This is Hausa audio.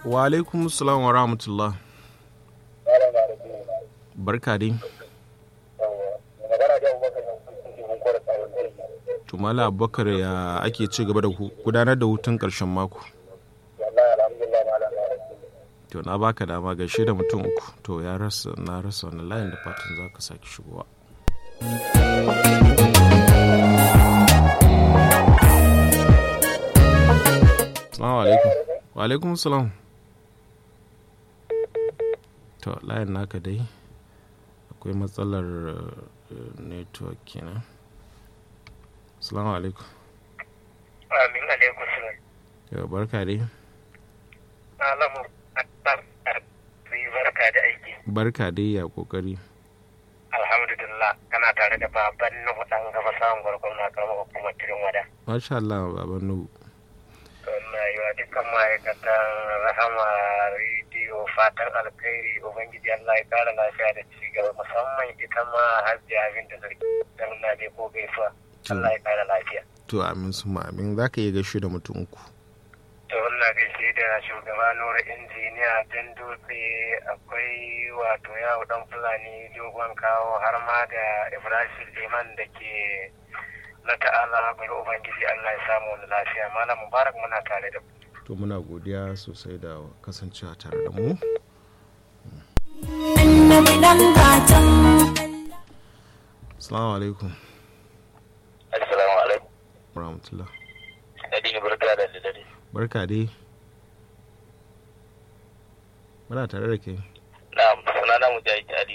wa alaikum salam wa rahmatullah barka dai tumala abubakar ya ake ci gaba da gudanar da hutun karshen mako to na baka dama gaishe da mutum uku to ya rasa na rasa wani layin da fatan za ka sake shigowa Assalamu alaikum. Wa alaikum salam. To layin naka dai akwai matsalar network kenan. Assalamu alaikum. Amin alaikum salam. Yau barka dai. Alamu barka da aiki. Barka dai ya kokari. Alhamdulillah kana tare da baban Nuhu dan gaba samun gwargwam na karamar hukumar Tirin Wada. Masha Allah baban Nuhu. na yi wa dukkan ma'aikatan rahama rediyo fatan alkhairi ubangiji Allah ya kara lafiya da ci gaba musamman ita ma hajji abin da zargi don na dai ko gaisuwa Allah ya kara lafiya. To amin su amin za ka iya gaishe da mutum uku. To wannan gaishe da shugaba Nura injiniya dan dutse akwai wato yawo dan fulani dogon kawo har ma da Ibrahim Liman da ke na ta'ala bari ubangiji Allah ya samu wani lafiya malam mubarak muna tare da to muna godiya sosai da kasancewa tare da mu assalamu alaikum assalamu alaikum rahmatullah Nadine barka da dare barka dai muna tare da kai na sunana mujahid ali